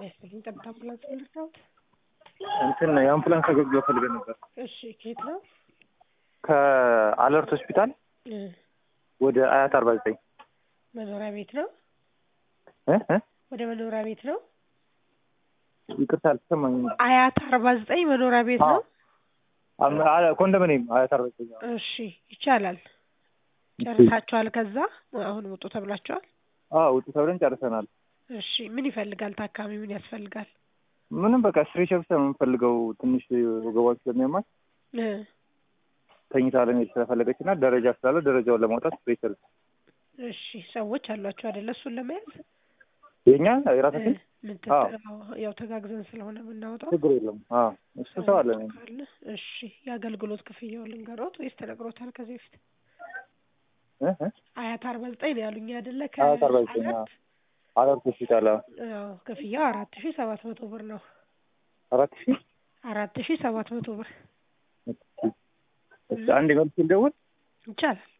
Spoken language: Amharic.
ይስጥልኝ። ጠብታ አምቡላንስ ልርዳዎት? እንትን የአምቡላንስ አገልግሎት ፈልገን ነበር። እሺ ከየት ነው? ከአለርት ሆስፒታል እ ወደ አያት አርባ ዘጠኝ መኖሪያ ቤት ነው? ወደ መኖሪያ ቤት ነው? ይቅርታ አልተሰማኝም። አያት አርባ ዘጠኝ መኖሪያ ቤት ነው? አም- አ- ኮንዶሚኒየም አያት አርባ ዘጠኝ እሺ ይቻላል። ጨርሳችኋል? ከዛ አሁን ውጡ ተብላችኋል? አዎ ውጡ ተብለን ጨርሰናል። እሺ ምን ይፈልጋል ታካሚ? ምን ያስፈልጋል? ምንም በቃ ስትሬቸር ብቻ ነው የምንፈልገው። ትንሽ ወገቧን ስለሚያማት እ ተኝታ ለመሄድ ስለፈለገች እና ደረጃ ስላለ ደረጃውን ለማውጣት ስትሬቸር እሺ ሰዎች አሏቸው አይደለ? እሱን ለመያዝ የኛ የራሳችን እ ምን አዎ። ትት- ያው ተጋግዘን ስለሆነ የምናወጣው ችግር የለም። አዎ እሱ ሰው አለን። ካለ እሺ የአገልግሎት ክፍያውን ልንገሮት ወይስ ተነግሮታል ከዚህ በፊት? እ እ አያት አርባ ዘጠኝ ነው ያሉኝ አይደለ? አያት አርባ ዘጠኝ አዎ። ከአያት አለርት ሆስፒታል አዎ። አዎ ክፍያው አራት ሺ ሰባት መቶ ብር ነው። አራት ሺህ አራት ሺ ሰባት መቶ ብር እሺ፣ አንድ መልስ ልደውል ይቻላል።